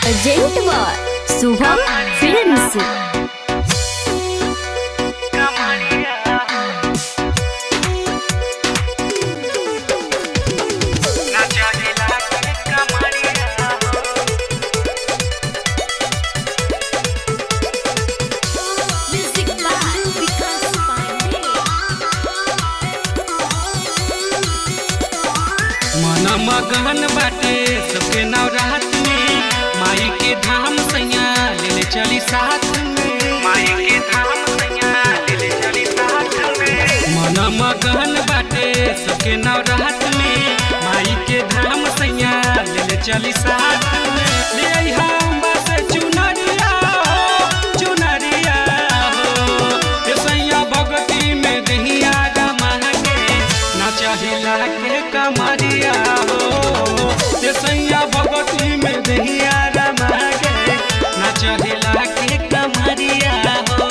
urgent बार Shubham films मन मगन बाटे सबके नवरात में माई के धाम सैया ले ले चली साथ में माई के धाम सैया ले ले चली साथ में मन मगन बाटे सबके नवरात में माई के धाम सैया ले ले चली साथ में ले अइहा अम्बा से चुनरिया हो चुनरिया हो ए सैया भगती में दहिया रमा के ना चाहिला के कमरिया हो ए सैया भगती में दहिया रमा के ना चाहिला के कमरिया हो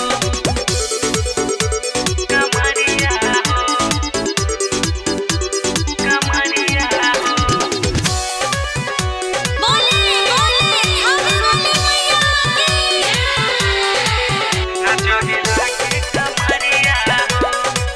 कमरिया हो कमरिया हो ना चाहिला के कमरिया हो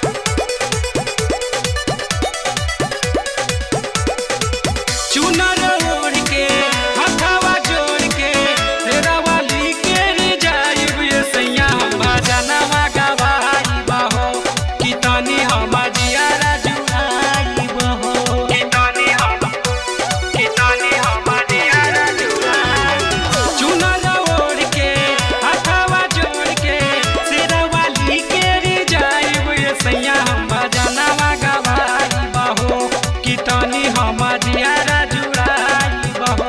चुनर ओढ़ के हथवा जोड़ के तेरा वाली के रे जाइब ये सैया भजनवा गवाई बहो कि तनी हम जियारा जुआई बहो कि तनी हम कि तनी हम जियारा जुआई चुनर ओढ़ के हथवा जोड़ के तेरा वाली के रे जाइब ये सैया भजनवा गवाई बहो कि तनी हम जियारा जुड़ाई बहो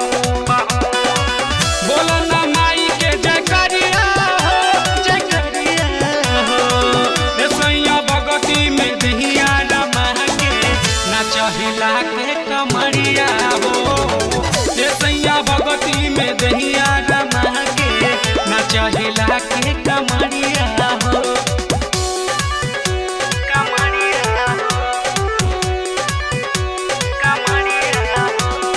बोलो ना माई के जय करिया हो जय करिया हो ए सैया भगती में दहिया रमा के ना चहिला के कमरिया हो ए सैया भगती में दहिया रमा के ना चहिला के कमरिया हो कमरिया हो कमरिया हो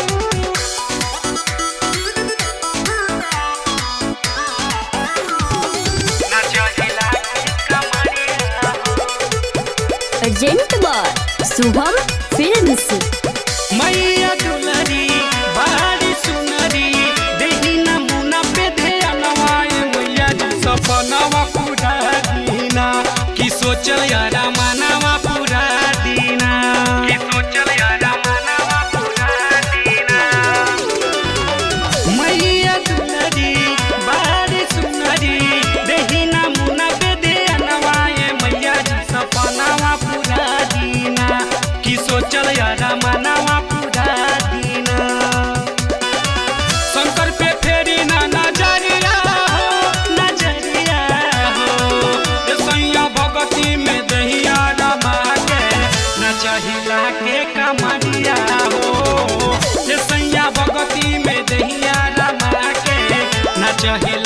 ना चहिला के कमरिया हो अर्जेंट बार शुभम फिल्म्स मैया दुलरी बारी सुनरी देही नमूना पे ध्यानवाए मैया जी सपनवा पूरा दीना की सोचल यारा मानवा पूरा दीना की सोचल यारा मानवा पूरा दीना मैया दुलरी बारी सुनरी देही नमूना पे ध्यानवाए मैया जी सपनवा पूरा दीना की सोचल यारा मानवा पूरा दीना शंकर पे फेरी ना नजरिया हो नजरिया हो ए सैया भगती में दहिया रमा के न चाहिला के कमरिया हो ए सैया भगती में दहिया रमा के न चाहिला